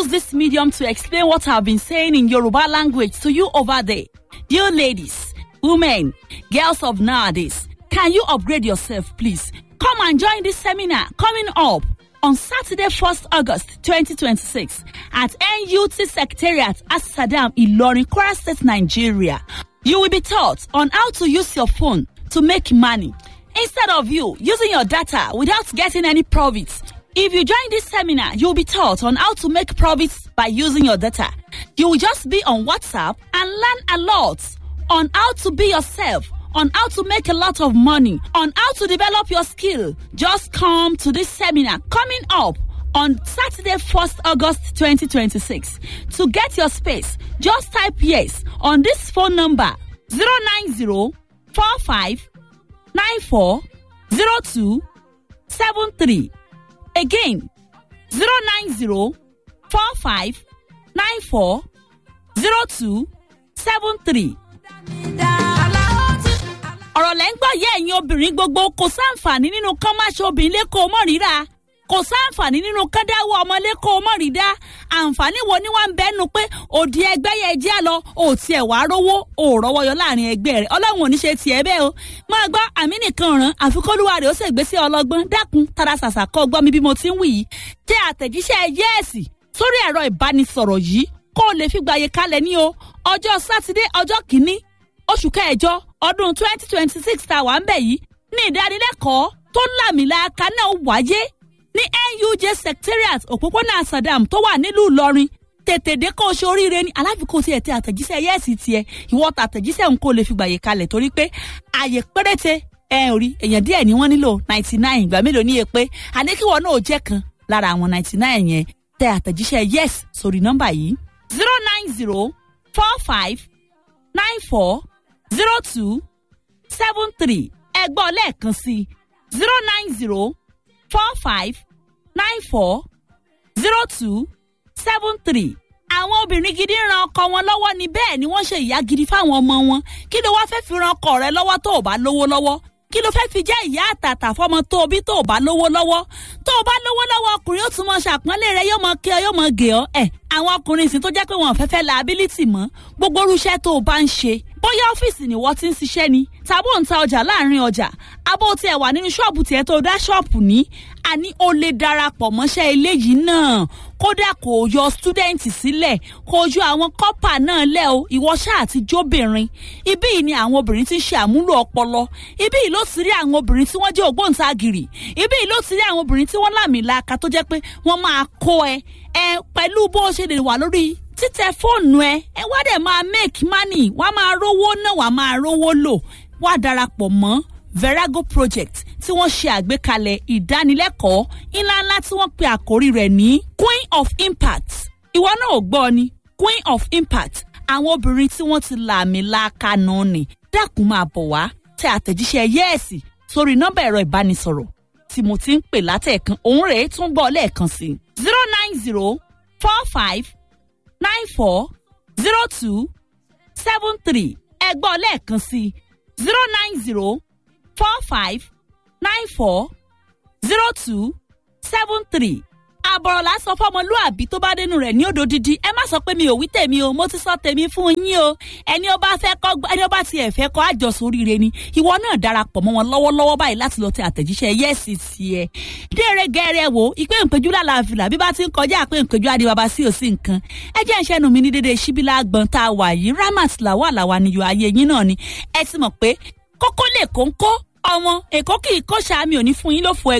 use this medium to explain what I've been saying in Yoruba language to you over there. Dear ladies, women, girls of nowadays, can you upgrade yourself, please? Come and join this seminar coming up on Saturday, 1st August 2026 at NUT Secretariat at Saddam Ilorin, Kwara State, Nigeria. You will be taught on how to use your phone to make money instead of you using your data without getting any profits. If you join this seminar, you'll be taught on how to make profits by using your data. You will just be on WhatsApp and learn a lot on how to be yourself, on how to make a lot of money, on how to develop your skill. Just come to this seminar coming up on Saturday, 1st August 2026. To get your space, just type yes on this phone number 090 45 94 02 73. Again, 090 45 94 02 73. ọ̀rọ̀ lẹ́ ń gbọ́ yẹ́ ẹ̀yin obìnrin gbogbo kò sáǹfààní nínú kán má ṣe obìnrin lẹ́kọ̀ọ́ mọ́ ríra kò sáǹfààní nínú kán dáwọ́ ọmọ lẹ́kọ̀ọ́ mọ́ rí dá àǹfààní wo ni wọ́n ń bẹ́nu pé òdi ẹgbẹ́ yẹn jẹ́ lọ ò tiẹ̀ wá rówó ò rọ́wọ́ yọ láàrin ẹgbẹ́ rẹ̀ ọlọ́run ò ní ṣe tiẹ̀ bẹ́ẹ̀ o máa gbọ́ àmì nìkan ràn àfikọ́lùwà rẹ̀ ó sì gbé sí ọlọ́gbọ́n dákun tara ṣàṣà kọ́ gbọ́ mi bí mo ti ń wì yìí tẹ àtẹ̀jíṣẹ́ yẹ́ẹ̀sì sórí ẹ̀rọ ìbánisọ̀rọ̀ yìí kó o lè fi gbàyè kalẹ̀ ní o ọjọ́ sátidé ọjọ́ kìíní oṣù kẹjọ ọdún twenty twenty six tá a wà ń bẹ̀ yìí ní ìdánilẹ́kọ̀ọ́ tó lámìlàaka náà wáyé ní nuj secretariat òpópónà sadam tó wà nílùú ìlọrin tètè dé kó o ṣe oríire ní aláfikún tiẹ̀ tẹ àtẹ̀jíṣẹ́ yẹ́ẹ̀sì tiẹ̀ ìwọ tàtẹ̀jíṣẹ́ ń kó o lè fi gbàyè kalẹ̀ torí pé àyè péréte ẹ ò rí èèyàn díẹ̀ ni wọ́n nílò ninety nine ìgbà mélòó ní èpè àníkíwọ́ náà ò jẹ́ kan lára àwọn ninety nine yẹn tẹ àtẹ̀jíṣẹ́ yes sórí nọ́mbà yìí zero nine zero four five nine four zero two seven three ẹgbọ́n lẹ́ẹ̀kan sí zero nine zero four five nine four zero two seven three àwọn obìnrin gidi ń ran ọkọ wọn lọ́wọ́ ni bẹ́ẹ̀ ni wọ́n ṣe ìyá gidi fáwọn ọmọ wọn kí ló wá fẹ́ fi ran ọkọ rẹ lọ́wọ́ tó o bá lówó lọ́wọ́ kí ló fẹ́ fi jẹ́ ìyá àtàtà fọmọ tó o bí tó o bá lówó lọ́wọ́ tó o bá lówó lọ́wọ́ ọkùnrin ó tún mọ ṣàpọ́nlé rẹ yóò mọ kí ọ yóò mọ gè ọ́ ẹ̀ àwọn ọkùnrin sì tó jẹ́ pé wọn ò fẹ́ fẹ́ liability mọ́ gbogbo irúṣẹ́ tó o bá ń ṣe bóyá ọ́fíìsì ni wọ́n ti ń ṣiṣẹ́ ni tàbí ò ń ta ọjà láàrin ọjà abó tiẹ̀ wà nínú ṣọ́ọ̀bù tiẹ̀ tó dá ṣọ́ọ̀bù ní àní o lè darapọ̀ mọ́ṣẹ́ eléyìí náà kódà kò yọ stúdẹ̀ǹtì sílẹ̀ kò yọ àwọn kọ́pà náà lẹ̀ o ìwọ ṣáà ti jóbìnrin ibí yìí ni àwọn obìnrin ti ń ṣe àmúlò ọpọlọ ibí yìí ló ti rí àwọn obìnrin tí wọ́n jẹ́ ògbóǹtagìrì ibí yìí ló ti rí àwọn obìnrin tí wọ́n lámìlaka tó jẹ́ pé wọ́n máa kó ẹ ẹ pẹ̀lú bó ṣe lè wà lórí títẹ fóònù ẹ ẹ wá dẹ̀ máa make money wá máa rówó náà wá máa rówó lò wá darapọ̀ mọ́ verago project tí wọ́n ṣe àgbékalẹ̀ ìdánilẹ́kọ̀ọ́ ńláńlá tí wọ́n pe àkórí rẹ̀ ní queen of impact ìwọ náà ò gbọ́ ni queen of impact àwọn obìnrin tí wọ́n ti làmì láàka náà ni dákun máa bọ̀ wá tẹ àtẹ̀jíṣẹ́ yẹ́ẹ̀sì sórí nọ́mbà ẹ̀rọ ìbánisọ̀rọ̀ tí mo ti ń pè látẹ̀ẹ̀kan òun rèé tún gbọ́ lẹ́ẹ̀kan sí zero nine zero four five nine four zero two seven three ẹ gbọ́ lẹ́ẹ̀kan sí zero nine zero four five nine four zero two seven three àbọ̀rọ̀ la sọ fọmọlúàbí tó bá dénú rẹ̀ ní òdòdìdí ẹ má sọ pé mi ò wí tèmi o mo ti sọ tèmi fún yín o ẹni ó bá fẹ́ kọ́ ẹni ó bá tiẹ̀ fẹ́ kọ́ àjọsọ oríire ni ìwọ náà darapọ̀ mọ́ wọn lọ́wọ́lọ́wọ́ báyìí láti lọ tẹ àtẹ̀jíṣẹ́ yẹ́sì tiẹ̀ déere gẹ́rẹ́ wo ìpè ìpéjú lálàáfíà bí bá ti ń kọjá àpé ìpéjú adébábá sí òsì nǹkan ẹ jẹ́ ìṣẹ́nu mi ní dédé síbílà gbọ̀n tá a wà yìí ramat làwà làwà níyọ ayé yín náà ni ẹ ti mọ̀ pé kókó lè kóńkó ọmọ èkó kì í kó sàmì òní fún yín ló fọ